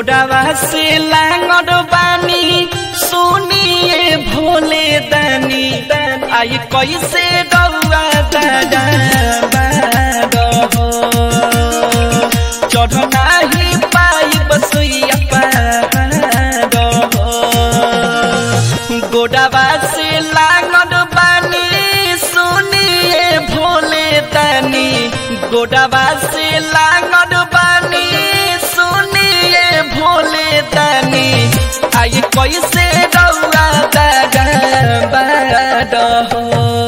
गोडावा से लांगड़ बानी सुनिए भोले दानी आई कैसे डौआ दादा चढ़ नाही पाई बसुइया पहाड़ हो गोडावा से लांगड़ बानी सुनिए भोले दानी गोडावा से लांगड़ बानी सुनिए भोले दानी आई कैसे रउआ दादा बाड हो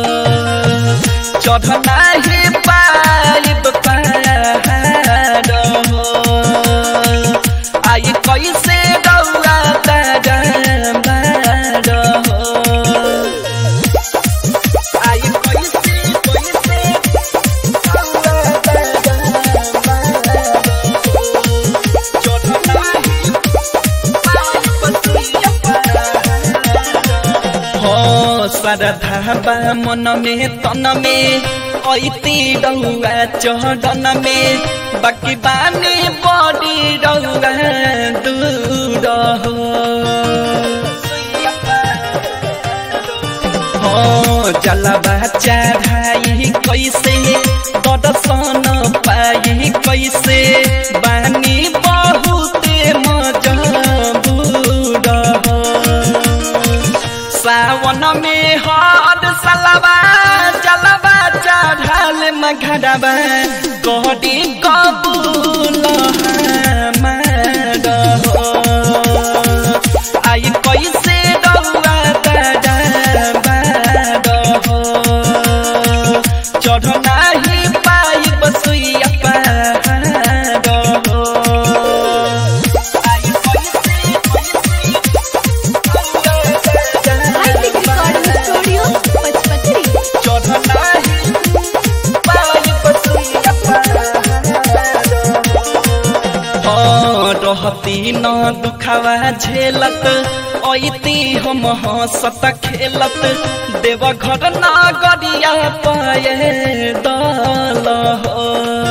चढ़ नाही पाइब पहाड़ हो आई कैसे रउआ दादा बाड हो आई कैसे कैसे श्रद्धा मन में तन में ऐती रहुआ चढ़न में बाकी बानी बड़ी रहुआ दूर हो जलवा चढ़ाई कैसे दर्शन पाई कैसे बानी बहुते मजबूर हो सावन में हर सलवा जलवा चढ़ल मघरवा गड़ी कबूल हमार हो आई कैसे रउआ दादा बाड हो चढ़ नाही पाई बसुइया पहाड़ हो आई कैसे हाईटेक रिकॉर्डिंग स्टूडियो पचपकड़ी रहती न दुखावा झेलत ऐती हम हंसत खेलत देव घर न गरिया पाए दल हो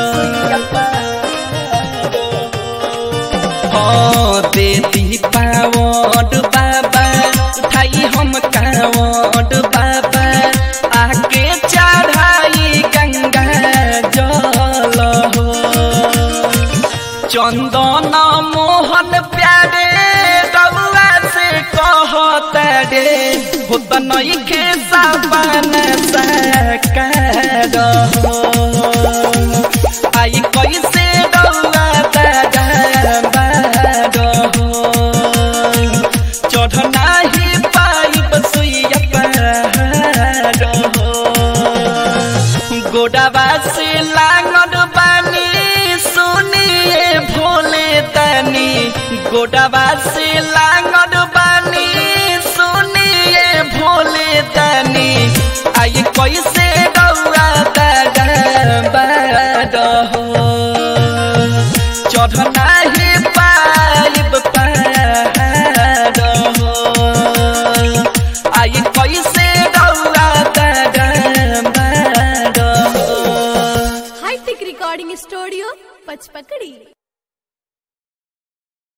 हाँ देती पावड बाबा उठाई हम कावड बाबा आके चढ़ाई गंगा जल हो चंदन मोहन प्यारे रउआ से कहत रे होत नई के साबन सकार हो आई कैसे रउआ दादा बाड हो चढ़ नाही पाई बसुइया पहाड़ हो गोडावा से लांगड़ बानी सुनिए भोले तनी गोडावा से लांगड़ बानी सुनिए भोले तनी आई कैसे रउआ दादा बाड हो चढ़ नाही पाइब पहाड़ हो आई कैसे रउआ दादा बाड हो हाईटेक रिकॉर्डिंग स्टूडियो पचपकड़ी